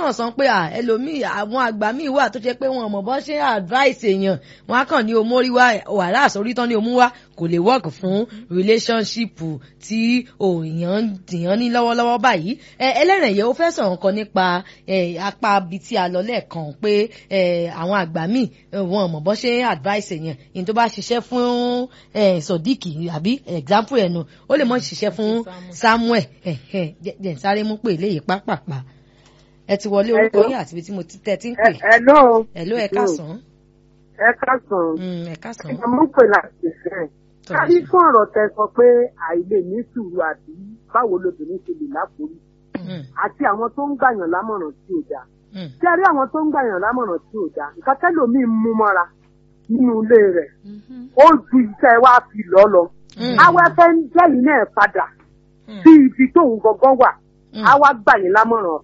náà sọ pé ẹlòmíì àwọn àgbà míì wà tó ṣe pé wọn mọ̀ bọ́ ṣe advice èèyàn wọn á kàn ní omórí wá wàhálà àsórí tán ní omú wá kò lè work fún relationship tí òyàn tìyàn ní lọ́wọ́lọ́wọ́ báyìí ẹlẹ́rìn yẹn ó fẹ́ sọ̀rọ̀ kan nípa apá ibi tí a lọ lẹ́ẹ̀kan pé àwọn àgbà míì wọn mọ̀ bọ́ ṣe advice èèyàn ìyẹn tó bá ṣiṣẹ́ fún sọ̀díkì àbí example ẹnu ó lè mọ̀ ṣiṣẹ́ fún Samuel jẹ́ sáré mú pé eléyìí pápápá ẹ ti wọlé orúkọ yín àti ibi tí mo ti tẹ́ ti ń pè. hello hello ẹ káàsán. ẹ káàsán. ẹ káàsán. ẹ mú pè láti fẹ́. kárí fún ọ̀rọ̀ tẹ sọ pé àìlè ní sùúrù àbí báwo lobìnrin ṣe lè láforí. àti àwọn tó ń gbàyàn lámọ̀ràn tí ò dáa. tí a rí àwọn tó ń gbàyàn lámọ̀ràn tí ò dáa nǹkan tẹ́lòmíì mú mọ́ra nínú ilé rẹ̀ ó ju iṣẹ́ wa fi lọ́ lọ. awẹ́fẹ́ ń jẹ́yìn náà padà sí ibi tóun gangan wà á wá gbà yín lámọ̀ràn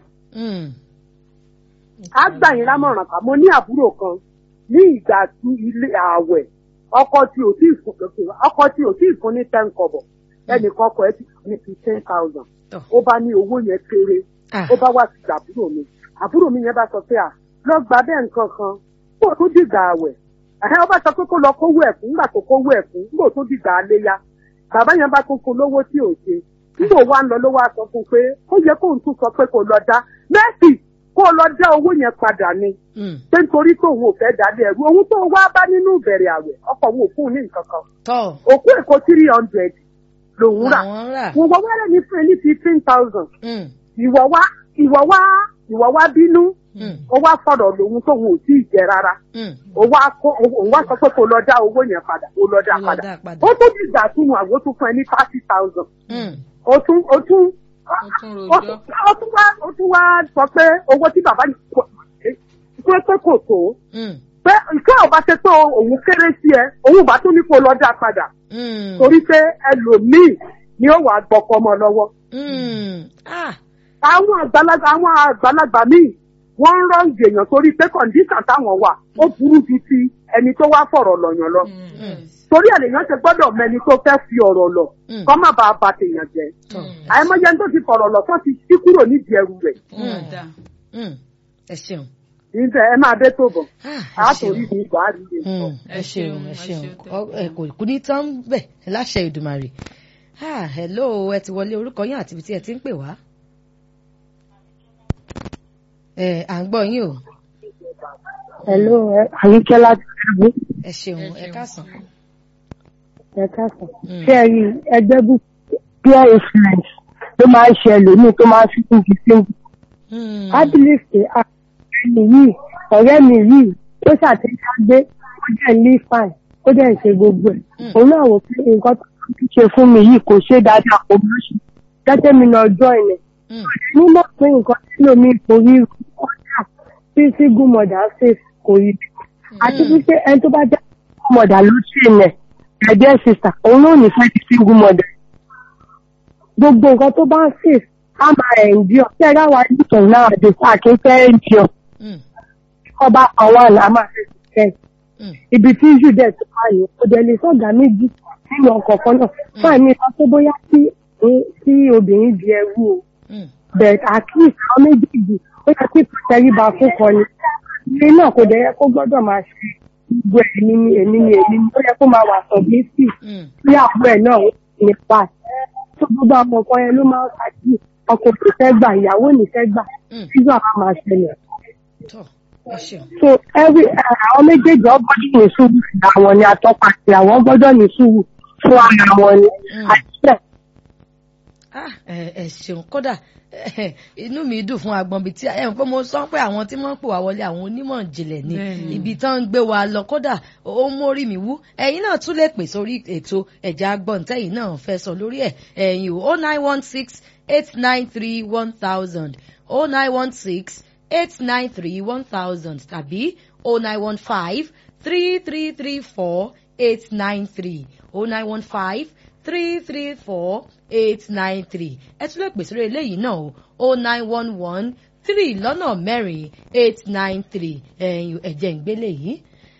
á gbà yín lámọ̀ràn kan mo ní àbúrò kan ní ìgbà tí ilé ààwẹ̀ ọkọ tí ò tí fún ọkọ tí ò tí fún ní ten kọ́bọ̀ ẹnìkan ọkọ ẹ ti fún ní fifteen thousand ó bá ní owó yẹn kéré ó bá wá sí àbúrò mi àbúrò mi yẹn bá sọ pé à lọ gba bẹ́ẹ̀ nǹkan kan kó tó dìgbà ààwẹ̀ ẹ̀hẹ́ ó bá sọ pé kó lọ kówó ẹ̀kún nígbà tó kówó ẹ̀kún nígbà tó dìgbà àléyá bàbá yẹn bá tún fún lówó tí ò ṣe nígbà wa ń lọ ló wá sọ fún pé ó yẹ kóun tún sọ pé kó lọ dá mẹ́sì kó lọ dá owó yẹn padà ni pé nítorí tó òun ò fẹ́ dálé ẹ̀rú òun tó wá bá nínú ìbẹ̀rẹ̀ àwẹ̀ ọkọ̀ òun ò fún un ní nǹkan kan òkú èkó three hundred lòun rà wọ́n wọ́n wẹ́rẹ́ ní fún ẹ ní fifteen thousand ìwọ wá ìwọ wá ìwọ wá bínú ó wá fọ̀rọ̀ lòun tóun ò tí ì jẹ rárá ó wá kó òun wá sọ pé kó lọ dá owó yẹn padà ó lọ dá padà ó tó dìgbà tún àgbo tún fún ẹ ní thirty thousand ó tún ó tún ó tún wá ó tún wá sọ pé owó tí bàbá yìí kò pé pé kò tó pé ìkẹ́ ọba ṣe pé òun kéré sí ẹ òun bá tún ní kó lọ dá padà torí pé ẹlòmíì ni ó wà gbọkọ ọmọ lọ́wọ́. àwọn àgbàlagbà àwọn àgbàlagbà míì wọ́n ń rọ́ǹgì èèyàn torí pé kọ̀ǹdíṣàn táwọn wà ó burú ju ti ẹni tó wá fọ̀rọ̀ lọ̀yàn lọ. torí ènìyàn ṣe gbọ́dọ̀ mẹni tó fẹ́ fi ọ̀rọ̀ lọ kọ́ má bàa bà tèèyàn jẹ́. àìmọye tó ti fọ̀rọ̀ lọ tó ti ṣí kúrò nídìí ẹrù rẹ̀. ẹ ṣeun ǹjẹ́ ẹ máa dé tó bọ̀ á torí ní ìgbà á rí i. ẹ ṣeun ẹ ṣeun kò kú ní tán bẹ̀ láṣẹ Ìdùmarè hello ẹ ti wọlé orúkọ yín àti ibi tí ẹ ti ń pè wá. ẹ à ń gbọ́ yín o. hello àyíkẹ́ láti ṣàgbé. ẹ ṣeun ẹ káàsán. ẹ káàsán. ṣé ẹ rí ẹgbẹ́ bú peer influence ló máa ń ṣe ẹlòmíì tó máa ń fi kún fi single. I believe say ẹni yìí ọ̀rẹ́ mi yìí ó ṣàtẹ̀jáde ó dẹ̀ ní fine ó dẹ̀ ṣe gbogbo ẹ̀ òun náà wò pé nǹkan tó ń ṣe fún mi yìí kò ṣe dáadáa kò bá ṣe gẹ́gẹ́ mi náà jọ ilẹ̀ nígbà pé nǹkan tí lómi kò rí ọjà tí single mother ṣe kò rí àti wípé ẹni tó bá jẹ́ single mother ló ṣe ilẹ̀ ẹ̀jẹ̀ sister òun náà ní fẹ́ di single mother gbogbo nǹkan tó bá ń ṣe á máa ẹ̀ ń jí ọ tí ẹ ráwa nìkan náà àdé àkékẹ́ ẹ̀ ń jí ọ ọba àwọn àlà máa ṣe ṣiṣẹ́ ibi tí iṣu dẹ̀ tó wà ní ọdẹ lè sọ̀gá méjì nínú ọkọ̀ kan náà fún àmì ìkan tó bóyá tí tí obìnrin di ẹrú o but at least àwọn méjèèjì ó yẹ kí tẹríba fún kan ni ilé náà kò dẹ̀ yẹ kó gbọ́dọ̀ máa ṣe gbogbo èmi ni èmi ni èmi ni ó yẹ kó máa wà sọ bí sí bí àbúrò ẹ̀ náà ó ní pa tó gbogbo àwọn nǹkan yẹn ló máa ń ṣáájú ọkọ kò fẹ́ gbà ìyàwó ní fẹ́ gbà sígbà máa máa ṣẹlẹ̀ so every àwọn méjèèjì ọgbọ́dọ̀ ní sùúrù àwọn ni atọ́pa àti àwọn gbọ́dọ̀ ní sùúrù fún ara wọn ni àti ẹ ṣeun kódà inú mi dùn fún agbọn bíi tí ẹ ń pé mo sọ pé àwọn tí wọ́n ń pè wá wọlé àwọn onímọ̀ ìjìnlẹ̀ ni ibi tán ń gbé wa lọ kódà ó ń mórí mi wú ẹ̀yin náà tún lè pè sórí ètò ẹ̀já gbọ̀ǹtẹ̀yìn náà fẹ́ sọ lórí ẹ̀ ẹ̀yin o nine one six eight nine three one thousand o nine one six eight nine three one thousand tàbí o nine one five three three three four eight nine three o nine one five three three four eight nine three ẹ tún lè pèsè eléyìí náà o o nine one one three lọ́nà mẹ́rin eight nine three ẹ̀yìn ẹ̀jẹ̀ ìgbélé yìí.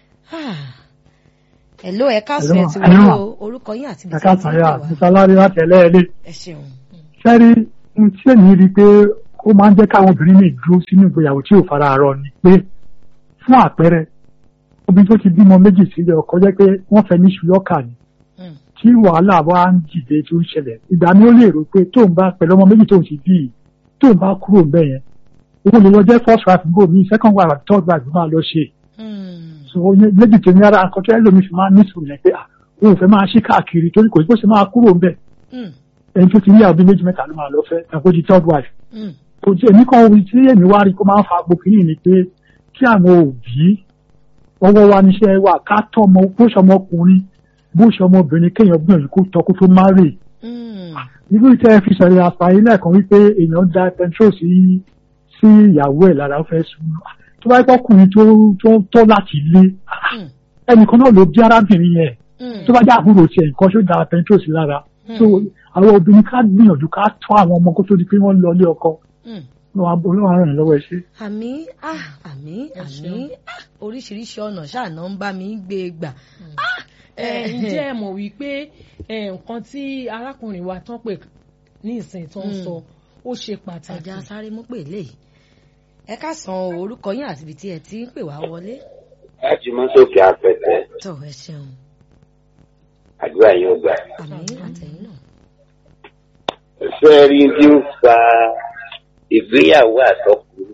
Hello ẹ káàsán ẹ ti wọlé o orúkọ yín àti bìtẹ́ ti ń bẹ̀ wá. ẹ káàsán yà sísálárì láti ẹlẹ́ẹ̀lẹ́. ẹ ṣeun. sẹ́rí tí èmi rí i pé kò ó máa ń jẹ́ káwọn obìnrin lè dúró sínú ìgbéyàwó tí ò fara rọ ni pé fún àpẹẹrẹ obìnrin tó ti bímọ méjì sílé ọkọ jẹ́ pé wọ́n fẹ́ ní ṣùlọ́kà ni tí wàhálà wa ń dìde tó ń ṣẹlẹ̀ ìgbà mi ó lè rò pé tóun bá pẹ̀lú ọmọ méjì tóun ti bí yìí tóun bá kúrò ń bẹ̀ yẹn owó lè lọ jẹ́ first wife go mi second wife àti third wife máa lọ ṣe so méjì tèmi ara nǹkan tó ẹlòmíì fi máa ń nísòrò yẹn pé òun ò fẹ́ máa ṣí káàkiri torí kò sí bó ṣe máa kúrò ń bẹ̀ ẹni tó ti ní àwọn méjì mẹ́ta ló máa lọ fẹ́ ẹ̀kọ́ di third wife kò tí èmi kan orí tí èmi wá rí kó máa ń fa gbòkìrì ni pé kí àwọn òbí ọwọ́ wa níṣẹ́ wa ká tọ́ ọmọ bó ṣe ọmọkùnrin bó ṣe ọmọbìnrin kéèyàn gbìyànjú kó tọ́ kó tó má rè irú ìtẹ́ fi sọ̀rọ̀ àfààní lẹ́ẹ̀kan wípé èèyàn da petrol sí sí ìyàwó ẹ̀ lára ó fẹ́ sùn tó bá yẹ kọkùnrin tó tó tọ́ láti lé ẹnìkan náà ló bí arábìnrin yẹn tó bá jẹ́ àbúrò tiẹ̀ nǹkan ṣó da petrol sí lára so àwọn obìnrin ká gbìyànjú ká tọ́ àwọn ọmọ kó tó di pé wọ́n lọ ilé ọkọ lọ́wọ́ olóhùn aràn lọ́wọ́ ẹ ṣe. àmì àmì àmì oríṣiríṣi ọ̀nà ṣáàná ń bá mi gbé gbà. ǹjẹ́ ẹ mọ̀ wípé nǹkan tí arákùnrin wa tán pè ní ìsìn tó ń sọ ó ṣe pàtàkì. ẹja sáré mú pè lè ẹ ká san orúkọ yín àti ibi tí ẹ ti ń pè wá wọlé. láti mú sókè apẹtẹ. tó ẹ ṣeun. àdúrà yóò gbà. àmì àtẹ̀yìn náà. fẹ́ẹ́ rí bí ó fa ìgbéyàwó àtọkùnrin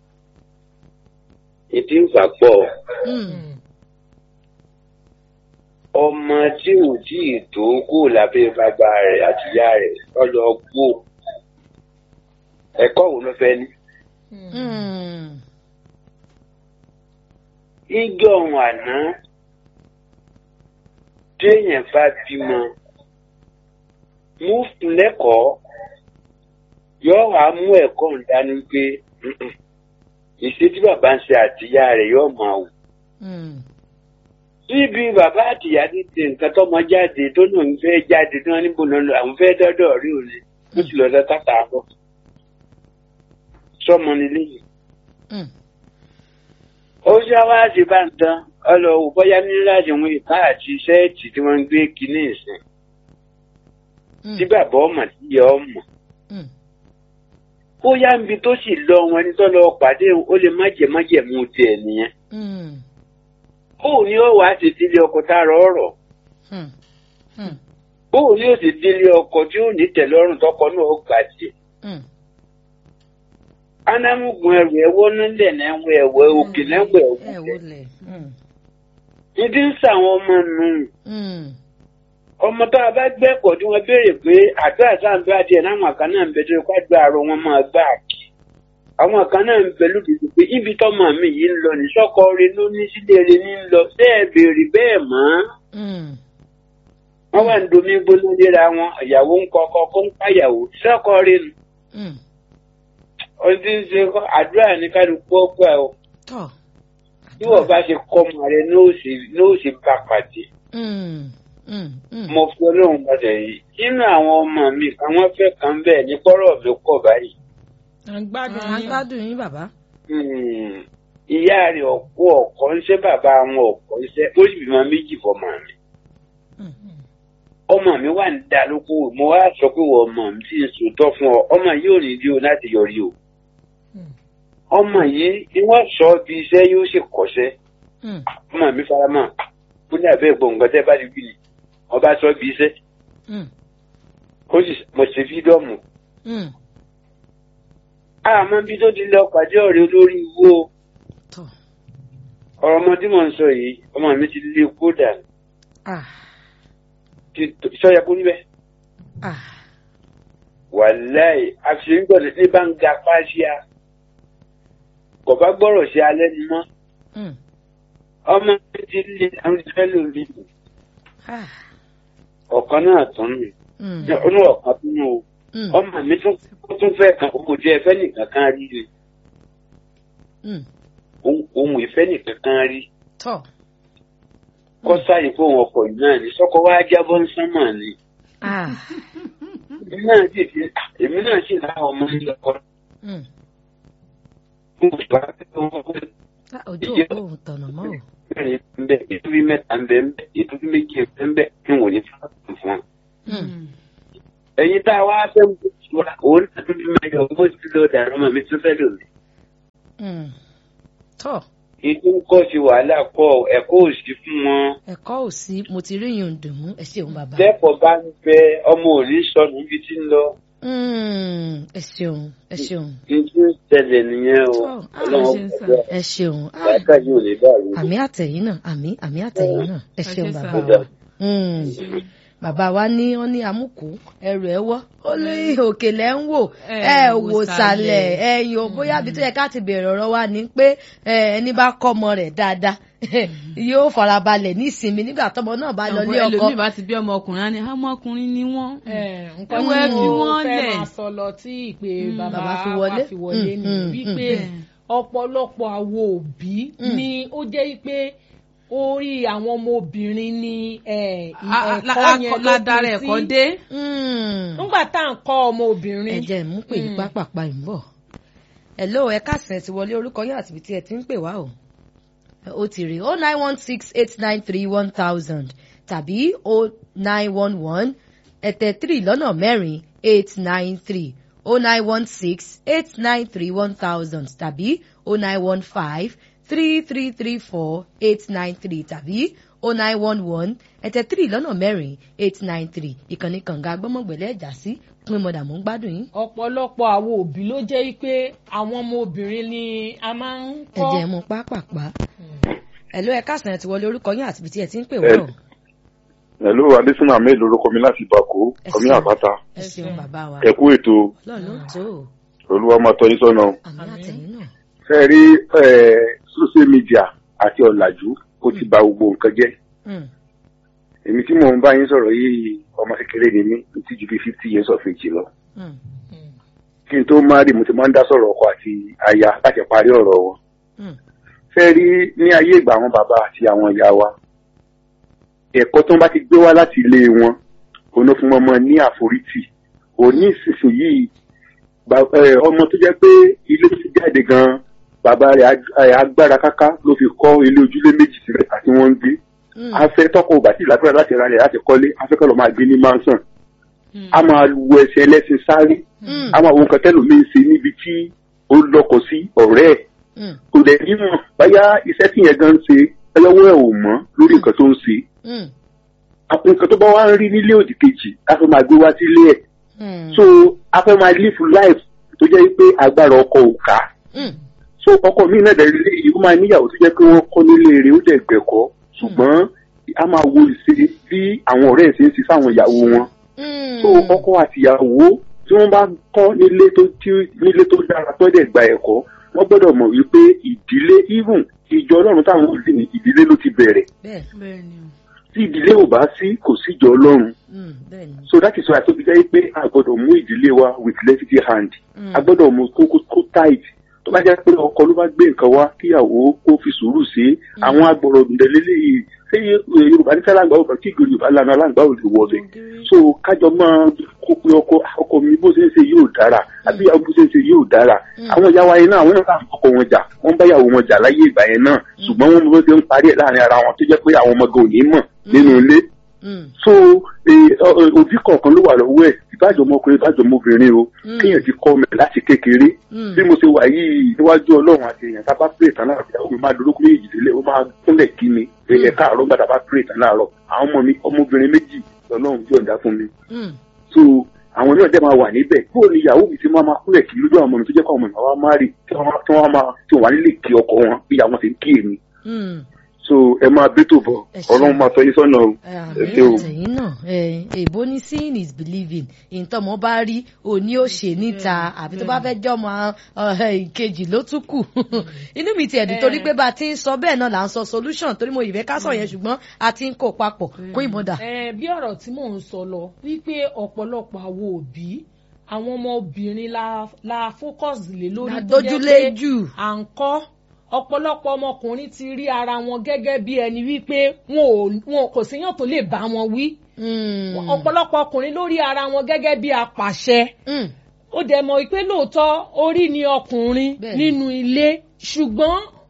ìdí ìfà pọ̀ ọmọ tí ò tí ì tó kó lábẹ́ bàbá rẹ̀ àti ìyá rẹ̀ lọ́lọ́ gbó ẹ̀kọ́ wo ló fẹ́ ní. igi ọ̀hún àná téèyàn bá bímọ mú fún lẹ́kọ̀ọ́ yóò wá mú ẹ̀kọ́ ń dání pé ìṣe tí bàbá ń ṣe àtìyá rẹ̀ yóò máa wù. síbi bàbá àtìyá ti tẹ nǹkan tọmọ jáde tó náà ń fẹ́ jáde tí wọ́n níbo lọ́nà àwọn fẹ́ dọ́dọ̀ rí òní ló sì lọ́dọ̀ tàtà bọ̀. sọmọ nílé yìí. ó ṣe wá sí bá ń tán ọlọ́wọ́ bóyá ní láti wọn ìka àti sẹ́ẹ̀tì tí wọ́n ń gbé kinní ìsìn. tí bàbá ọmọ tí yẹ ọmọ bóyá níbi tó sì lọ wọn ẹni tó lọ pàdé ó lè má jẹ má jẹ mú tiẹ̀ nìyẹn. bóun ni ó wàá ṣe délé ọkọ tá a rọ ọ̀rọ̀ bóun ni ó sì délé ọkọ tí ó ní tẹ́lọ́rùn tọkọ náà ó gbà tiẹ̀. anamugun ẹrù ẹwọ nílẹ̀ náà wọ ẹwọ òkè náà wọ ẹwọ lẹ. ìdí ń sàwọn ọmọ nù ọmọ tó a bá gbẹ́kọ̀ọ́ tí wọ́n béèrè pé àdúrà sáǹdúrà díẹ̀ náà kan náà ń bẹ tó kó àdúrà rọ wọn máa gbà kí àwọn kan náà ń bẹ lódìdí pé ibi tọ́mọ mi yìí ń lọ ní sọ́kọ rẹ ló ní sílé rẹ ní ń lọ bẹ́ẹ̀ béèrè bẹ́ẹ̀ mọ́. wọ́n wà ń domi gbóná léra wọn ìyàwó ń kọ́ ọkọ kó ń pàyàwó sọ́kọ rẹ nù. ọdún ń ṣe àdúrà ní kálukú ọgbà o. bí wọ́n bá ṣe kọ́ ọmọ rẹ ní ó ṣe bá pàdé mo fi ọlọ́run padà yìí nínú àwọn ọmọ mi àwọn fẹ́ kan bẹ́ẹ̀ ní kọ́rọ̀ mi kọ̀ báyìí. à ń gbádùn à ń gbádùn yín bàbá. ìyá rẹ̀ ọ̀pọ̀ ọ̀kọ́ ń ṣe bàbá wọn ọ̀kọ́ ń ṣe ó sì bímọ méjì fọmọ mi. ọmọ mi wà ní dá lóko mo wá sọ pé wọ́n ọmọ mi ti ń sòótọ́ fún ọ ọmọ yìí ò ní rí o láti yọrí o. ọmọ yìí ni wọ́n sọ bí iṣẹ́ yóò ṣe kọ́ṣẹ́ ọmọ mi fara mọ́ fún ní àbẹ́ ìgbọ̀ngàn tẹ́ bá ti gbìn ní wọ́n bá sọ bí iṣẹ́ ó sì mo ṣe fídọ́ọ̀mù. àmọ́ bí tó ti lọ pàdé ọ̀rẹ́ olórí iwó ọ̀rọ̀ ọmọ tí mò ń sọ yìí ọmọ mi ti lé kódà sọ́yà kú níbẹ̀. wàláì àfihàn gbọ́dọ̀ ní bá ń ga pàṣíà kò bá gbọ́rọ̀ sí alẹ́ ni mọ́ ọmọ mi ti lé àwọn ìfẹ́ lórí ọ̀kan náà tún nù ọ̀nà ọ̀kan tún nù ọmọ mi tún tún fẹ́ kan kò jẹ́ ẹfẹ́ nìkan kan rí ni ohun ìfẹ́ nìkan kan rí kọ́ sáyé fún òun ọkọ̀ yìí náà ní sọ́kọ́ wá jábọ́ ń sánmà ni èmi náà sì fi èmi náà sì láwọn ọmọ ní lọ́kọ́ ojú òpó òun tọ̀nà mọ́ o. bẹ́ẹ̀ ń bẹ ìtúbí mẹ́ta ń bẹ ń bẹ ìtúbí méjì ń bẹ ń bẹ ń wò ní fún fún wọn. ẹ̀yin tá a wá fẹ́ wá òun náà tún bí máa yọ owó sí lọ dàrú mọ́ mi tún fẹ́ lò mí. tọ́ ìdí ń kọ́ sí wàhálà pọ̀ ẹ̀kọ́ òsì fún wọn. ẹ̀kọ́ ò sí mo ti rí yùn dùn mú ẹ ṣeun bàbá. lẹ́kọ̀ọ́ bá ń bẹ ọmọ òní sọnù níbi tí ń lọ. Mm, ẹ ṣeun ẹ ṣeun. ìdí ń ṣẹlẹ̀ nìyẹn o Tọ́, ah, ọlọ́run ṣe ń sà. pẹ̀lú ẹ ṣeun. Ah, àyíká yóò lè dàrú. àmì àtẹ̀yìn náà àmì àmì àtẹ̀yìn náà ẹ ṣeun Ẹ ṣé bàbá sà. wa. Mm. bàbá wa ní wọn ní amúkú ẹrù ẹ wọ ó ní òkèlè ń wò Ẹ ẹ wò wò sàlẹ̀ sàlẹ̀. ẹ̀yìn ò bóyá àbí tó yẹ ká ti bẹ̀rẹ̀ ọ̀rọ̀ wa ni pé ẹ, ẹni bá kọ́ ọmọ rẹ̀ dáadáa yóò farabalẹ̀ ní ìsinmi nígbà tọmọ náà bá lọ lé ọkọ ẹlòmíì bá ti bí ọmọkùnrin á ní ọmọkùnrin ni wọ́n. nǹkan Ẹwẹ́ tí fi mo wọ́n fẹ́ lẹ̀. máa sọ lọ tí ìpè bàbá Bàbá fi fi wọlé. wọlé fi wọlé Mm, ni mm, wípé mm. ọ̀pọ̀lọpọ̀ àwọn òbí ni ó jẹ́ pé orí àwọn ọmọbìnrin ni eh, A- a- la- ẹ̀kọ́ yẹn akọ- ló ládàra pin ẹ̀kọ́ sí. dé. Mm. nígbà tá à ń kọ́ ọmọbìnrin ẹ jẹ́ mú pè ní Mm. pápápá ń bọ̀ hello ẹ káàsán ti wọlé orúkọ yín àti ibi tí ẹ ti ń pè wá o ó ti rí o nine one six eight nine three one thousand tàbí o nine one one ẹ̀tẹ̀ three lọ́nà mẹ́rin eight nine three o nine one six eight nine three one thousand tàbí o nine one five three three three four eight nine three tàbí o nine one one ẹ̀tẹ̀ three lọ́nà mẹ́rin eight nine three ìkànnì kànga gbọ́mọ̀gbẹ̀lẹ̀ ẹ̀já sí pín mọ̀dà mò ń gbádùn yín. ọ̀pọ̀lọpọ̀ àwọn òbí ló jẹ́ pé àwọn ọmọbìnrin ni a máa ń ẹ kọ́ jẹ́ mú pápápá. ẹ̀lú ẹ káàsán ẹ ti wọlé orúkọ yín àti ibi tí ẹ ti ń pè wá o. Hello, Adésínà Ahmed lorúkọ mi láti Bako, Ẹ Kọ́mí ṣeun. Àpáta. ẹ ṣeun bàbá wa. Ẹ kú ètò ọlọ́run ló ń tó o. Olúwa máa tọ́ yín sọ́nà. àmì àtẹ̀yìn náà. Ṣé ẹ rí eh, social media àti ọ̀làjú ó ti ba gbogbo nǹkan jẹ́. Mm, Èmi tí mò ń bá yín sọ̀rọ̀ yìí ọmọ kékeré ni mí, mi ti ju bí fifty years of age lọ. mm, Kí n tó máa rí mo ti máa ń dá sọ̀rọ̀ ọkọ àti aya láti parí ọ̀rọ̀ wọn. mm, Ṣé ẹ rí ní ayé ìgbà àwọn bàbá àti àwọn ìyá wa? Ẹ̀kọ́ tó ń bá ti gbé wá láti ilé wọn, òun ló fún ọmọ ní àforítì. Òní ìsinsìnyí ba- eh, ọmọ tó jẹ́ pé ilé tó ti jáde gan bàbá rẹ̀ ag- eh, agbára káká ló fi kọ́ ilé ojúlé méjì sílẹ̀ àti wọ́n ń gbé mm, afẹ́ tọ́kọ̀ ògbà tí ìlàkúrẹ́ láti ra rẹ̀ láti kọ́lé afẹ́kọ́ lọ́ máa gbé ní mansion a máa wo ẹsẹ̀ ẹlẹ́sìn sáré mm, a máa wo nǹkan tẹ́lò mi ń ṣe níbi tí ó lọ́kọ̀ sí ọ̀rẹ́ ẹ̀ mm, kò dẹ̀ nímọ̀ báyá iṣẹ́ tí yẹn gan ń ṣe ẹlọ́wọ́ ẹ̀ ò mọ́ lórí nǹkan tó ń ṣe mm, àpò nǹkan tó bá wá ń rí nílé òdì kejì a fẹ́ máa gbé wá sílé ẹ̀ mm, so a fẹ́ máa live life tó jẹ́ pé agbára ọkọ ò ká mm, so ọkọ mi náà dẹ̀ lé ìlú máa níyàwó tó jẹ́ pé wọ́n kọ́ nílé rẹ̀ ó dẹ̀ gbẹ̀kọ́ ṣùgbọ́n a máa wo ìṣe bí àwọn ọ̀rẹ́ ẹ̀ ṣe ń ṣe sáwọn ìyàwó wọn mm. so ọkọ àti ìyàwó tí wọ́n bá kọ́ nílé tó tí nílé tó dára tó dẹ̀ gba ẹ̀kọ́ wọ́n gbọ́dọ̀ mọ̀ wípé ìdílé even ìjọ ọlọ́run táwọn ò lè ní ìdílé ló ti bẹ̀rẹ̀ bẹ́ẹ̀ bẹ́ẹ̀ ni o. tí ìdílé ò bá sí kò sí ìjọ ọlọ́run mm, bẹ́ẹ̀ ni. so that is why tó fi jẹ́ pé a gbọ́dọ̀ mú ìdílé wa with levity hand Mm. a gbọ́dọ̀ mú kó kó kó tight tó bá jẹ́ pé ọkọ ló bá gbé nǹkan wá kíyàwó kó fi sùúrù sí àwọn agbọ̀rọ̀ ǹdẹ̀lélẹ́ yìí ṣé yorùbá ní sálàǹgbà ò bá kí ìgbò yorùbá lànà aláǹgbà ò lè wọbẹ̀ so kájọ máa kó pé ọkọ ọkọ mi bó ṣe ń ṣe yóò dára àbí ìyàwó bó ṣe ń ṣe yóò dára àwọn ìyá wa yẹn náà àwọn náà bá ọkọ wọn jà wọn bá ìyàwó wọn jà láyé ìgbà yẹn náà ṣùgbọ́n wọn bó ṣe ń parí ẹ̀ láàrin ara wọn tó jẹ́ pé àwọn ọmọ gan ò ní mọ̀ nínú ilé Mm, so eh, ọ- ọ- òbí kọ̀ọ̀kan ló wà lọ́wọ́ ẹ̀ ìbájọ́ ọmọkùnrin ìbájọ́ ọmọbìnrin o Mm. kéèyàn ti kọ́ ọmọ ẹ̀ láti kékeré mm, bí mo ṣe wà yìí níwájú ọlọ́run àti èèyàn tá a bá pèrè tán láàárọ̀ ìyàwó mi máa dolókùn méjì délé ó máa kúnlẹ̀ kí mi ẹ̀ káàárọ̀ gbàdá bá pèrè tán láàárọ̀ àwọn ọmọ mi ọmọbìnrin méjì lọ́lọ́run yọ̀ǹda fún mi mm, so àwọn náà dẹ́ máa wà níbẹ̀ bó ni ìyàwó mi ti máa máa kúnlẹ̀ kí lójú àwọn ọmọ mi tó jẹ́ kó àwọn ọmọ mi wá máa rí tí wọ́n tí wọ́n máa tí wọ́n wà nílé kí ọkọ wọn bí àwọn ti ń kí èmi mm. so ẹ máa bẹ́tò bọ̀ Ẹ ṣé. ọlọ́run máa tọ́ yín sọ́nà o ẹ àmì ṣé o. àtẹ̀yìn náà ẹ, èbó ní seeing is believing ìtọ́mọ bá rí òní ò ṣe níta àbí tó bá fẹ́ jọmọ ọ̀hẹ́, ìkejì ló tún kù inú mi ti ẹ̀dùn torí pé bá a ti ń sọ bẹ́ẹ̀ náà là ń sọ solution torí mo ìfẹ́ ká sọ yẹn ṣùgbọ́n a ti ń kó papọ̀ kún ìmọ̀dà. Eh, bí ọ̀rọ̀ tí mò ń sọ lọ wípé ọ̀pọ̀lọpọ̀ àwọn òbí àwọn ọmọbìnrin la la focus lé lórí La tó jẹ́ dójúlé pé jù. à ń kọ́ ọ̀pọ̀lọpọ̀ ọmọkùnrin ti rí ara wọn gẹ́gẹ́ bí ẹni wípé wọn ò wọn kò séyàn tó lè bá wọn wí Mm, ọ̀pọ̀lọpọ̀ ọkùnrin ló rí ara wọn gẹ́gẹ́ bí apàṣẹ mm, ó dẹ̀ mọ̀ pé lóòótọ́ orí ni ọkùnrin Bẹ́ẹ̀ni. nínú ilé ṣùgbọ́n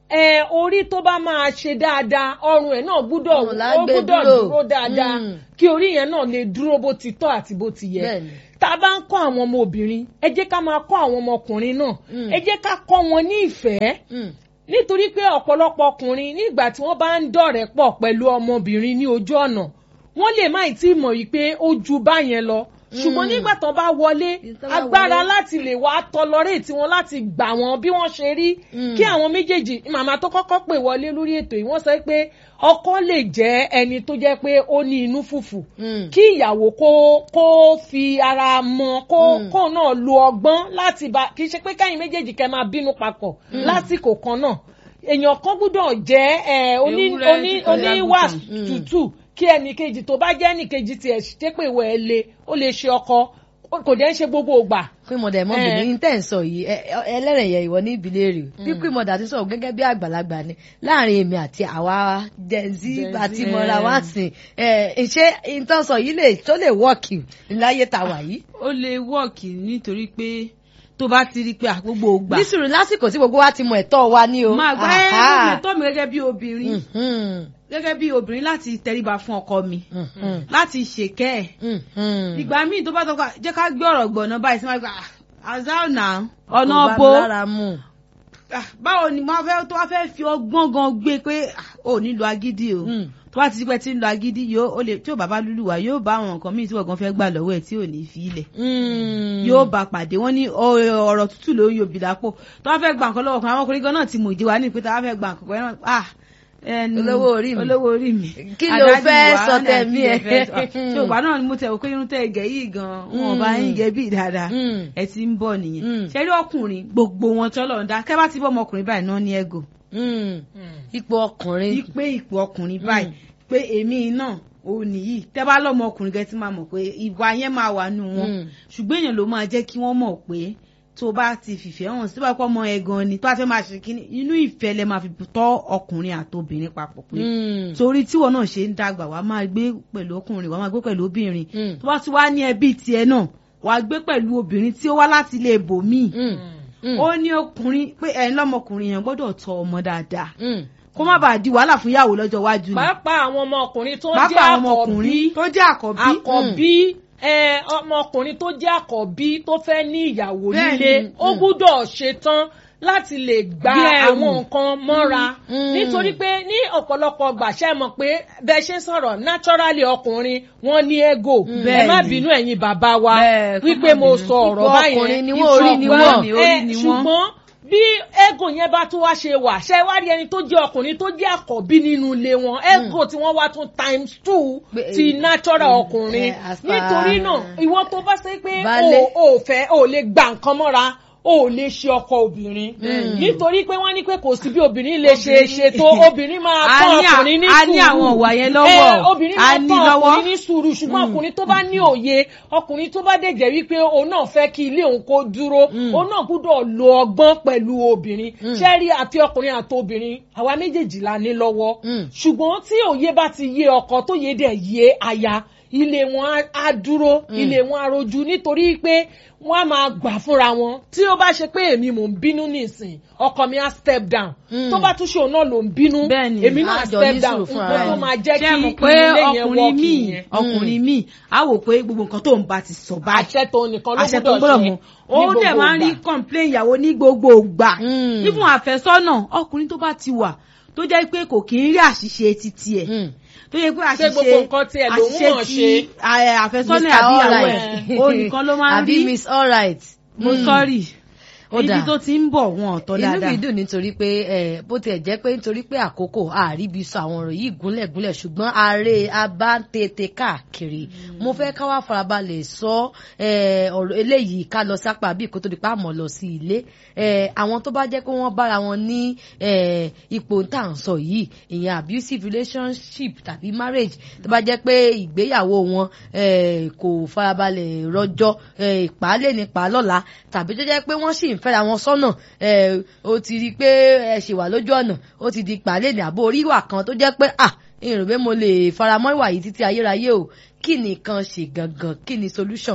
ẹ orí tó bá máa ṣe dáadáa ọrùn ẹ̀ náà gbúdọ̀ Ọrùn là ń ó gbé gbúdọ̀ dúró. dúró dáadáa Mm. kí orí yẹn náà lè dúró bó ti tọ́ àti bó ti yẹ Bẹ́ẹ̀ni. tá a bá ń kọ́ àwọn ọmọ obìnrin ẹ jẹ́ ká máa kọ́ àwọn ọmọkùnrin náà Mm. ẹ jẹ́ ká kọ́ wọn ní ìfẹ́ Mm. nítorí pé ọ̀pọ̀lọpọ̀ ọkùnrin nígbà tí wọ́n bá ń dọ̀rẹ́ pọ̀ pẹ̀lú ọmọbìnrin ní ojú ọ̀nà wọ́n lè má ì tí ì mọ̀ yìí pé ó ju báyẹn lọ ṣùgbọ́n nígbà tán bá wọlé Tán bá agbára wọlé. láti lè wá tọlọrẹ́ẹ̀tì wọn láti gbà wọn bí wọ́n ṣe rí Mm. kí àwọn méjèèjì màmá tó kọ́kọ́ pè wọlé lórí ètò yìí wọ́n sọ pé ọkọ lè jẹ́ ẹni tó jẹ́ pé ó ní inú fùfù Mm. kí ìyàwó kó kó fi ara mọ kó Mm. kó náà lo ọgbọ́n láti bá kì í ṣe pé káyìn méjèèjì kẹ́ máa bínú papọ̀ lásìkò kan náà èèyàn kan gbúdọ̀ jẹ́ ẹ, oní Ewúrẹ́ oní tí kò oníwà lágùntàn. tútù kí ẹnìkejì tó bá jẹ́ ẹnìkejì tiẹ̀ ṣépè wẹ̀ ẹ́ le ó lè ṣe ọkọ kò dẹ́ ń ṣe gbogbo ògbà. pé mọ̀dà ẹ̀mọ́ bìnrin ní tẹ̀ ń sọ yìí ẹ- ẹ- ẹlẹ́rìnyẹ ìwọ ní ìbílẹ̀ rè bí pé mọ̀dà ti sọ̀rọ̀ gẹ́gẹ́ bí àgbàlagbà ni láàrin èmi àti àwa jẹ̀nzí Gen Z, àti mọ̀ra wá sìn ẹ̀ ṣé nǹkan sọ yìí lè tó lè wọ́ọ̀kì láyé ta wà yìí. ó lè wọ́ọ̀kì nítorí pé tó bá ti rí i pé àgbogbo ògbà nísìrò lásìkò tí gbogbo wa ti mọ ẹ̀tọ́ wa ní o. máa gbá ẹ́ Aha. lómi ẹ̀tọ́ mi gẹ́gẹ́ bí obìnrin Mhm. gẹ́gẹ́ bí obìnrin láti tẹríba fún ọkọ mi Mhm. láti ṣèkẹ́ ẹ̀ Mhm. ìgbà míì tó bá tọ́ka jẹ́ ká gbé ọ̀rọ̀ gbọ̀nà báyìí sí máa gbà azal na ọ̀nà Kò bá mi bo lára mu. Ah, báwo ni mo fẹ́ tó wá fẹ́ fi ọgbọ́n gan gbé pé ah, ò ní lo agídí o Mm. tó bá ti di pé tí ń lo agídí yóò ó lè tí ò bá bá lúlù wá yóò bá àwọn nǹkan míì tí ọ̀gán fẹ́ gbà lọ́wọ́ ẹ̀ tí ò ní fi ilẹ̀ Mm. yóò bá pàdé wọn ní ọ- ọ̀rọ̀ tútù ló ń yòbí lápò tó wá fẹ́ gba nǹkan lọ́wọ́ kan àwọn ọkùnrin gan náà ti mọ̀ ìdí wa ní pé tó wá fẹ́ gba nǹkan kan náà ah ẹnu Olówó orí mi. olówó orí mi Kí ló Adájú fẹ́ wa, sọ ọ̀nà tẹ̀mí kí ló ẹ̀? fẹ́ sọ. ṣé ògbà náà ni mo tẹ̀ wò pé irun tẹ̀ gẹ̀ yìí gan wọn ò bá yín gẹ̀ bí dáadáa Mm. ẹ ti ń bọ̀ nìyẹn Mm. ṣe rí ọkùnrin gbogbo wọn tọ́lọ̀ ń dá kẹ́ bá ti bọ́ ọmọkùnrin báyìí náà ní ẹ̀gò Mm. ipò ọkùnrin. pé ipò ọkùnrin báyìí pé èmi náà ò nìyí tẹ́ bá lọ́mọ ọkùnrin gẹ́ tí máa mọ̀ pé ìwà yẹn máa wà nù wọn Mm. ṣùgbọ́n èèyàn ló máa jẹ́ kí wọ́n mọ̀ pé tó bá ti fìfẹ́ hàn sí bá pọ́ ọmọ ẹ̀ gan ni tó bá fẹ́ máa ṣe kíní inú ìfẹ́ lẹ máa fi tọ́ ọkùnrin àtobìnrin papọ̀ pé Mm. torí tíwọ náà ṣe ń dàgbà wàá máa gbé pẹ̀lú ọkùnrin wàá máa gbé pẹ̀lú obìnrin Mm. tó bá ti wá ní ẹbí tiẹ̀ náà wàá gbé pẹ̀lú obìnrin tí ó wá láti ilé ibòmíì Mm. Mm. ó ní ọkùnrin pé ẹ̀ ń lọ́mọkùnrin yẹn gbọ́dọ̀ tọ́ ọmọ dáadáa Mm. kó má bàa di wàhálà fún ìyàwó lọ́jọ́ iwájú ni pàápàá àwọn ọmọkùnrin tó jẹ́ pàápàá àwọn àkọ́bí ọmọkùnrin tó jẹ́ àkọ́bí àkọ́bí ẹ, ọmọkùnrin tó jẹ́ àkọ́bí tó fẹ́ ní ìyàwó Bẹ́ẹ̀ni, nílé ó mm. gbúdọ̀ ṣetán láti lè gba Bí ẹrù. àwọn nǹkan mọ́ra Mm. nítorí pé ní ọ̀pọ̀lọpọ̀ gbàṣẹ́ mọ̀ pé bẹ́ẹ̀ ṣe ń sọ̀rọ̀ naturally ọkùnrin wọ́n ní ego ẹ Bẹ́ẹ̀ni. má bínú ẹ̀yin bàbá wa Bẹ́ẹ̀, kó wípé má mo bínú. sọ ọ̀rọ̀ Ipò báyẹn ọkùnrin ni wọ́n, ipò orí ni ọkùnrin, wọ́n. ẹ, Orí ni wọ́n. ṣùgbọ́n bí ego yẹn bá tún wá ṣe wà ṣe wá rí ẹni tó jẹ́ ọkùnrin tó jẹ́ àkọ́bí nínú ilé wọn ego tí wọ́n wá tún times two Pé- ti natural ọkùnrin eh, as per- nítorí náà ìwọ tó bá ṣe pé Baálé. o ò fẹ́ o ò lè gba nǹkan mọ́ra o ò lè ṣe ọkọ obìnrin nítorí pé wọ́n ní pé kò sí bí obìnrin lè ṣe ṣe tó obìnrin máa A tán ní à- ọkùnrin ní a sùúrù ní àwọn ìwà yẹn lọ́wọ́. Eh, obìnrin A máa ní tán lọ́wọ́. ọkùnrin ní sùúrù ṣùgbọ́n ọkùnrin tó bá ní òye ọkùnrin tó bá dẹ̀ jẹ́ wípé òun náà fẹ́ kí ilé òun kó dúró òun náà gbúdọ̀ lo ọgbọ́n pẹ̀lú obìnrin ṣẹ́rí àti ọkùnrin àti obìnrin àwa méjèèjì la ní lọ́wọ́ Mm. ṣùgbọ́n tí òye bá ti yé ọkọ tó yé dẹ̀ yé aya ilé wọn á- á dúró ilé wọn á rojú nítorí pé wọn á máa gbà fúnra wọn tí ó bá ṣe pé èmi mò ń bínú nísìn ọkọ mi á step down Mm. tó bá tún ṣe òun náà ló ń bínú Bẹ́ẹ̀ni. èmi náà Á jọ step ní down sùúrù fúnra nǹkan tó rẹ̀. máa jẹ́ kí ṣé mo kí pé ilé yẹn ọkùnrin wọ́ọ̀kì míì yẹn ọkùnrin míì á wò pé gbogbo nǹkan tó ń bá ti sọ báyìí àṣẹ tó nìkan ló àṣẹ tó gbọ́dọ̀ gbọ́dọ̀ ṣe mú ó dẹ̀ máa ń rí complain ìyàwó ní gbogbo ìgbà Mm. fífún àfẹ́sọ́nà ọkùnrin tó bá ti wà tó jẹ́ pé kò kì í rí àṣìṣe títí ẹ̀ Mm. tó yẹ pé Ṣé àṣìṣe gbogbo nǹkan tí ẹ lòun àṣìṣe mọ̀ tí ṣe? ẹ, àfẹ́sọ́nà Mr. àbí ìyàwó Alright. ẹ̀ ó nìkan ló máa ń àbí rí miss alright. mo sọ́ọ̀rì Ó ibi dáa. tó ti ń bọ̀ wọn ọ̀tọ̀ inú dáadáa mi dùn nítorí pé ẹ bó tiẹ̀ jẹ́ pé nítorí pé àkókò àríbi sọ àwọn ọ̀rọ̀ yìí gúnlẹ̀gúnlẹ̀ ṣùgbọ́n ààrẹ abá ń tètè káàkiri mo fẹ́ ká wá farabalẹ̀ sọ ẹ, ọ̀rọ̀ eléyìí ká lọ sápá bí kó tó di pa àmọ́ lọ sí ilé ẹ, àwọn tó bá jẹ́ pé wọ́n bára wọn ní ẹ, ipò tá à ń sọ yìí ìyẹn abusive relationship tàbí marriage tó bá jẹ́ pé ìgbéyàwó wọn ẹ, kò farabalẹ̀ rọjọ́ ẹ, ìpàálẹ̀ nípa lọ́la tàbí tó jẹ́ pé wọ́n sì ń fẹ́ra wọn sọ́nà ẹ, ó ti rí i pé ẹ ṣì wà lójú ọ̀nà ó ti di ìpàálẹ̀ ní àbó orí ìwà kan tó jẹ́ pé à ìrìn pé mo lè faramọ́ ìwà yìí títí ayérayé o kí nìkan ṣe gangan kí ni solution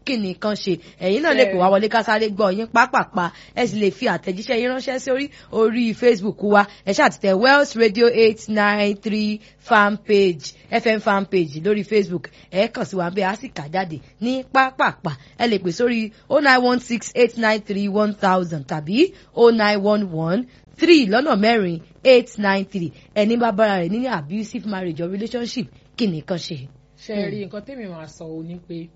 kí ni kan ṣe ẹ̀yin náà lè pè wá wọlé ká sáré gbọ́ yín pápápá ẹ sì lè fi àtẹ̀jíṣẹ́ yín ránṣẹ́ sí orí orí facebook wa ẹ ṣáà ti tẹ wells radio eight nine three fan page fm fan page lórí facebook ẹ kàn sí wa bẹ́ẹ̀ á sì kà jáde ní pápápá ẹ lè pè sórí oh nine one six eight nine three one thousand tàbí oh nine one one three lọ́nà mẹ́rin eight nine three ẹni bá bára rẹ̀ nínú abusive marriage or relationship kí nìkan ṣe. ṣe rí nǹkan tèmi máa sọ ò ní pé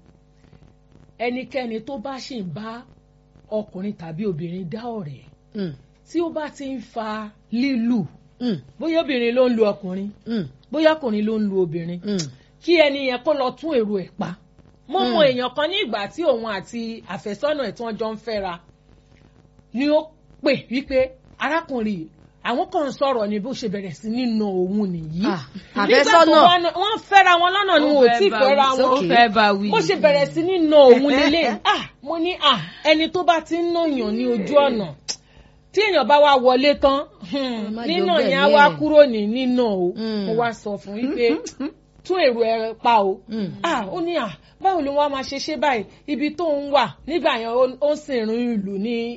ẹnikẹ́ni tó bá ṣì ń bá ọkùnrin tàbí obìnrin dá ọ̀rẹ́ tí ó bá ti ń fa lílù bóyá obìnrin ló ń lu ọkùnrin bóyá ọkùnrin ló ń lu obìnrin kí ẹni yẹn kó lọ tún èrò ẹ̀ pa mo mọ èèyàn kan ní ìgbà tí òun àti àfẹ́sọ́nà ẹ̀ tí wọ́n jọ ń fẹ́ra ni ó pè wípé arákùnrin àwọn kan sọ̀rọ̀ ni bó ṣe bẹ̀rẹ̀ sí nínú òun nìyí. àfẹ́sọ́nà wọ́n fẹ́ra wọn lọ́nà ni wọn ò tí ì fẹ́ra wọn bó ṣe bẹ̀rẹ̀ sí nínú òun lélẹ̀ ah mo ní ah ẹni tó bá ti ń nàyàn ní ojú ọ̀nà tí èèyàn bá wá wọlé tán nínà yẹn á wá kúrò ní nínà o mo wá sọ fún yín pé tún èrò ẹ pa o ah ó ní ah báwo ló wá máa ṣe ṣe báyìí ibi tó ń wà nígbà yẹn ó sì rin ìlú ní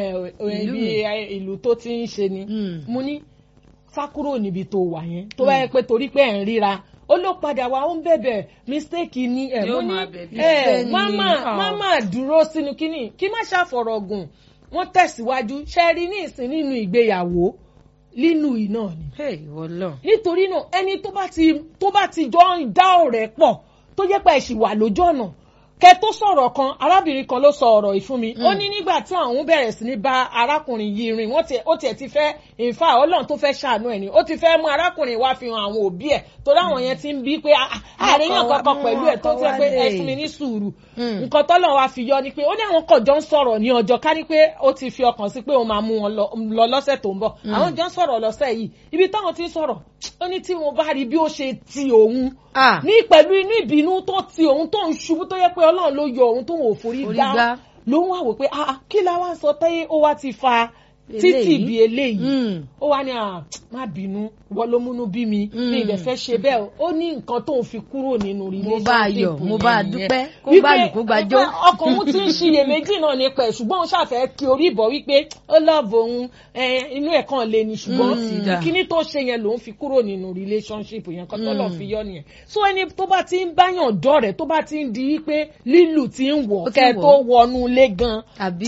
ibi ìlú tó ti ń ṣe ni mo ní sá kúrò níbi tó wà yẹn tó bá yẹ pé torí pé ẹ̀ ń ríra ó ló padà wá ó ń bẹ̀bẹ̀ mistake ni ẹ̀ mo ní ẹ̀ máma máma dúró sínú kínní kí má ṣàfọ̀rọ̀ gùn wọ́n tẹ̀síwájú ṣe rí ní ìsìn nínú ìgbéyàwó nínú iná ni. nítorí náà ẹni tó bá ti tó bá ti jọ ń dá ọ̀rẹ́ pọ̀ tó jẹ́ pé ẹ̀sìn wà lójú ọ̀nà kẹ tó sọ̀rọ̀ kan arábìnrin kan ló sọ ọ̀rọ̀ yìí fún mi ó ní nígbà tí àwọn bẹ̀rẹ̀ sí ní bá arákùnrin yìí rìn wọ́n ó tiẹ̀ ti fẹ́ ìfà ọlọ́run tó fẹ́ ṣàánú ẹ̀ ni ó ti fẹ́ mú arákùnrin wá fi hàn àwọn òbí ẹ̀ torí àwọn yẹn ti ń bí pé àríyàn kankan pẹ̀lú ẹ̀ tó ti pé ẹ fún mi ní sùúrù nǹkan tọ́lọ̀ wa fi yọ ni pé ó ní àwọn kan jọ ń sọ̀rọ̀ ní ọjọ́ ká ní pé ó ti fi ọkàn sí pé òun máa mú wọn lọ lọ́sẹ̀ tó ń bọ̀ àwọn jọ ń sọ̀rọ̀ lọ́sẹ̀ yìí ibi táwọn ti ń sọ̀rọ̀ ó ní tí mo bá rí bí ó ṣe ti òun ní pẹ̀lú inú ìbínú tó ti òun tó ń ṣubú tó yẹ pé ọlọ́run ló yọ òun tó ń wò forí gbá ló ń wà wò pé kí la wá sọ tẹ́yẹ ó wá ti fa títì bí eléyìí ó wá ní má bínú wọ́n ló múnú bí mi ní ilẹ̀ fẹ́ ṣe bẹ́ẹ̀ ó ní nǹkan tó ń fi kúrò nínú relationship mo bá yọ mo bá dúpẹ́ kó bá lù kó gbàjọ́. ọkàn òun ti ń ṣiyèméjì náà nípa ẹ̀ ṣùgbọ́n òun ṣàfẹ́ kí orí ìbọ̀ wípé ó lọ́ọ̀bù òun inú ẹ̀ kan lè ní ṣùgbọ́n kíní tó ṣe yẹn lòun fi kúrò nínú relationship yẹn kan tó lọ́ọ̀ fi yọ nìyẹn so ẹni tó bá ti ń báyàn dọ́rẹ̀ tó bá ti ń di wípé lílù ti ń wọ̀ kẹ́ tó wọnú ilé gan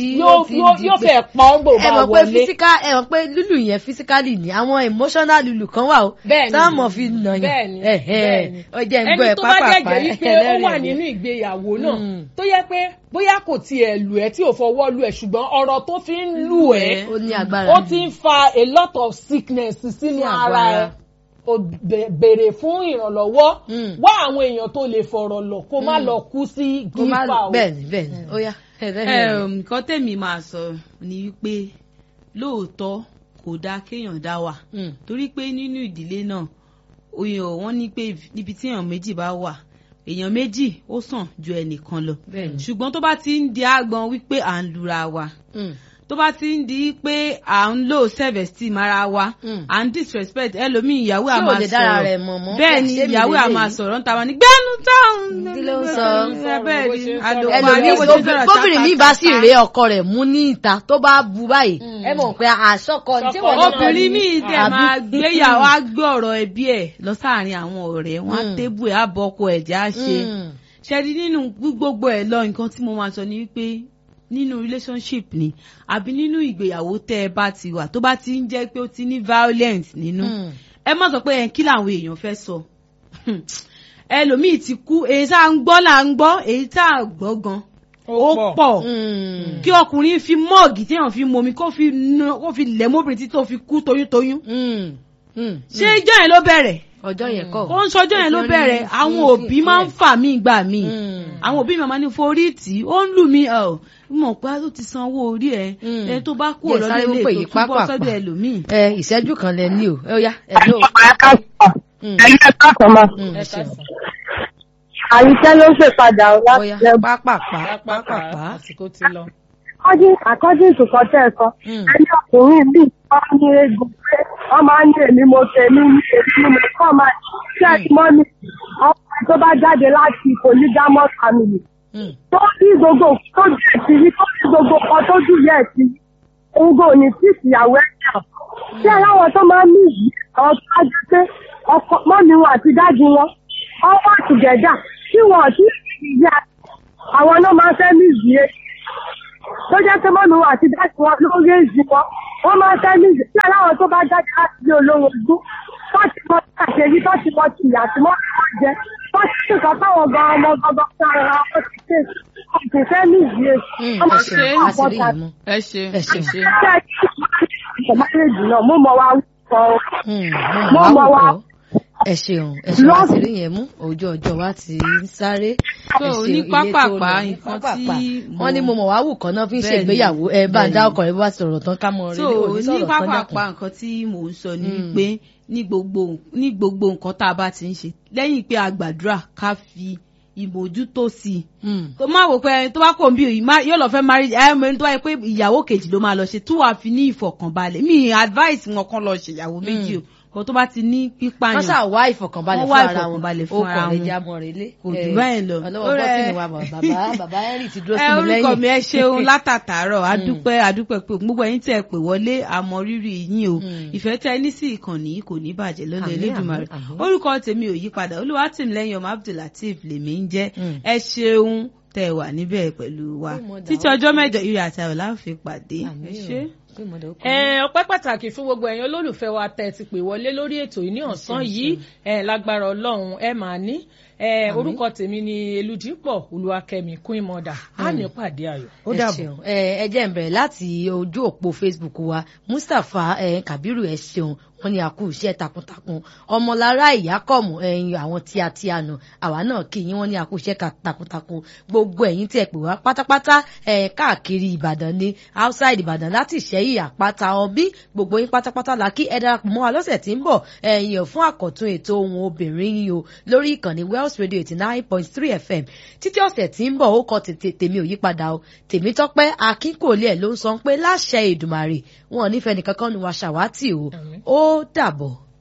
yóò fẹ́ pa ọ́ gbò bá wọlé physical ẹ mọ̀ pé lulu yẹn physically ni àwọn emotional lulu kan wà o táwọn mọ̀ fi nà yẹn ó jẹ́ ń gbọ́ ẹ̀ pápá ẹni tó bá jẹ́jẹ́ wípé ó wà nínú ìgbéyàwó náà tó yẹ pé bóyá kò tiẹ̀ lù ẹ́ tí ò fọwọ́ lù ẹ̀ ṣùgbọ́n ọ̀rọ̀ tó fi ń lù ẹ́ ó ti ń fa a lot of sickness sínú ara ẹ̀ o béèrè fún ìrànlọ́wọ́ wá àwọn èèyàn tó lè fọ̀rọ̀ lọ kó má lọ kú sí gífà o. bẹ́ẹ̀ni bẹ́ẹ̀ni ó yá. nǹkan tèmi máa sọ ni wípé lóòótọ́ kò dáa kéèyàn dá wà torí pé nínú ìdílé náà oyè wọ́n ní pé níbi tí èèyàn méjì bá wà èèyàn méjì ó sàn ju ẹnìkan lọ ṣùgbọ́n tó bá ti ń di àgbọn wípé à ń lura wa tó bá ti ń di pé à ń lò self esteem ara wa à ń disrespect ẹlòmíì ìyàwó à máa sọ̀rọ̀ bẹ́ẹ̀ ni ìyàwó à máa sọ̀rọ̀ ń ta wa ní gbẹ́nu táwọn bẹ́ẹ̀ ni ẹlòmíì gómìnà mi bá sì ré ọkọ rẹ̀ mú ní ìta tó bá bu báyìí ẹ mọ̀ pé àṣọkọ tí wọ́n náà obìnrin mi dẹ̀ máa gbéyàwó á gbé ọ̀rọ̀ ẹbí ẹ̀ lọ sáàrin àwọn ọ̀rẹ́ wọn á tébù ẹ̀ á bọ́ ọkọ ẹ̀jẹ̀ á ṣe ṣẹ́ni nínú gbogbo ẹ̀ lọ nǹkan tí mo máa sọ ni wípé nínú relationship ni àbí nínú ìgbéyàwó tẹ́ ẹ bá ti wà tó bá ti ń jẹ́ pé ó ti ní violence nínú ẹ má sọ pé ẹ kí làwọn èèyàn fẹ́ sọ ẹlòmíì ti kú èyí tá à ń gbọ́ là ń gbọ́ èyí tá à gbọ́ gan ó pọ̀ kí ọkùnrin fi mọ́ọ̀gì téèyàn fi momi kó fi lẹ̀ mọ́bìnrin tí tó fi kú toyúntoyún ṣé ijọ́ yẹn ló bẹ̀rẹ̀ ọjọ́ yẹn kọ́. ó ń sọjọ́ yẹn ló bẹ̀rẹ̀ àwọn òbí máa ń fà mí gbà mí àwọn òbí mi máa ní forí tì í ó ń lù mí ọ̀ mọ̀ pé ó ti san owó orí ẹ̀ ẹ tó bá kú ọ̀rọ̀ nílé tó túbọ̀ sọ́dọ̀ ẹlòmíì. ẹ ìṣẹ́jú kan lẹ ní o ẹ ó yá ẹ ló. ẹ̀yin ẹ̀ka kan ma. àyíkẹ́ ló ń ṣèpadà láti lẹ́gbẹ̀ẹ́. pápápá pápápá. àsìkò ti lọ. according to kọ́tẹ́ ẹ̀kọ́ ẹni ọkùnrin bíi wọ́n ní egbò pé wọ́n máa ń ní èmi mo tèmi ní èmi ni mo kọ́ máa ṣe ẹ̀sìn mọ́ mi ọkùnrin tó bá jáde láti polygamous family tó ní gbogbo tó jù ẹ̀sìn ní tó ní gbogbo kan tó jù yẹ ẹ̀sìn ogo ní tí ìyàwó ẹ̀ yà tí aláwọ̀ tó máa ń ní yìí àwọn tó bá jẹ́ pé ọkọ mọ́mi wọn àti dájú wọn wọ́n wà tùgẹ́dà tí wọn ò tí ì yá àwọn náà máa fẹ́ ní yìí tó jẹ́ pé mọ́mi wọn àti dájú wọn ló rí èyí wọn wọ́n máa fẹ́ ní yìí tí aláwọ̀ tó bá jáde láti ilé olówó ojú tó ti mọ àṣeyí tó ti mọ tìyà tí wọ́n fi wọ́n jẹ tó ti sì sọ fáwọn gan ọmọ gbọgbọ sára wọn ti ṣe kò fẹ́ ní yìí ẹ ṣe àṣírí yìí mú. ẹ ṣe ẹ ṣe. ìṣẹ̀máyéjì náà mo mọ̀ wá wúkọ mo mọ̀ wá ẹ ṣeun ẹ ṣeun àṣírí yẹn mú ojú ọjọ́ wa ti ń sáré. so ní pápápá nǹkan tí wọ́n ní mo mọ̀ wá wù kan náà fi ń ṣègbéyàwó ẹ bá ń dá ọkọ rẹ bá sọ̀rọ̀ tán ká mọ so ní pápápá nǹkan tí mò ń sọ ni wípé ní gbogbo ní gbogbo nǹkan tá a bá ti ń ṣe lẹ́yìn pé a gbàdúrà ká fi ìmójútó sí i. tó máa wò pé tó bá kò ń bí yóò lọ fẹ́ marriage ẹ̀ mọ̀ ní tó wáyé pé ìyàwó kejì ló máa lọ ṣe tí wàá fi ní ìfọ̀kànbalẹ̀ mi advice wọn kan lọ ṣèyàwó méjì o kò tó bá ti ní pípààyàn. wọ́n ṣáà wá ìfọ̀kànbalẹ̀ fún ara wọn ó kọ̀ rẹ̀ já mọ́ rẹ̀ lé. kò jù báyìí lọ. ọlọ́wọ́ bọ́tìnì wa bàbá bàbá henry ti dúró sí mi lẹ́yìn. orúkọ mi ẹ ṣeun látàtàárọ̀ adúpẹ́ adúpẹ́ pé gbogbo ẹ̀yin tẹ́ ẹ pè wọlé àmọ́ rírì yín o ìfẹ́ tẹ́ ní sí ìkànnì kò ní bàjẹ́ lọ́nà Elédùmarè orúkọ tèmi ò yípadà Olúwatìmílẹ́yìn ọmọ Abdulateef lèmi ń jẹ́ ẹ ṣeun tẹ́ wà níbẹ̀ pẹ̀lú wa títí ọjọ́ mẹ́jọ ire àti ayọ̀ la fi pàdé ẹ ṣé ọpẹ́ pàtàkì fún gbogbo ẹ̀yin olólùfẹ́ wa tẹ́ ti pè wọlé lórí ètò yìí ní ọ̀sán yìí lágbára ọlọ́run ẹ máa ní orúkọ tèmi ni eludipọ olúwakẹ́mi queen mother á ní pàdé ayọ̀ ó dàbọ̀. ẹ jẹ́ n bẹ̀rẹ̀ láti ojú òpó facebook wa mustapha kabiru ẹ ṣeun wọ́n ní àkú iṣẹ́ takuntakun ọmọlára ìyákọ̀mù ẹ̀yin àwọn tí a ti àná àwa náà kì í wọ́n ní àkú iṣẹ́ takuntakun gbogbo ẹ̀yin tí ẹ pè wá pátápátá ẹ̀ káàkiri ìbàdàn ní outside ìbàdàn láti ìṣẹ́yìn àpáta ọbí gbogbo yín pátápátá la kí ẹ darapọ̀ mọ́ wa lọ́sẹ̀ tí ń bọ̀ ẹ̀yìn fún àkọ́tún ètò ohun obìnrin yìí o lórí ìkànnì wells radio eighty nine point three fm títí ọ̀sẹ̀ tí ń bọ̀ ó kọ tèmi ò yípadà o tèmítọ́pẹ́ akínkòlé ẹ̀ ló ń sọ pé láṣẹ Èdùmàrè wọn ò nífẹ̀ẹ́ nìkankan nu wa ṣàwátì o ó dàbọ̀.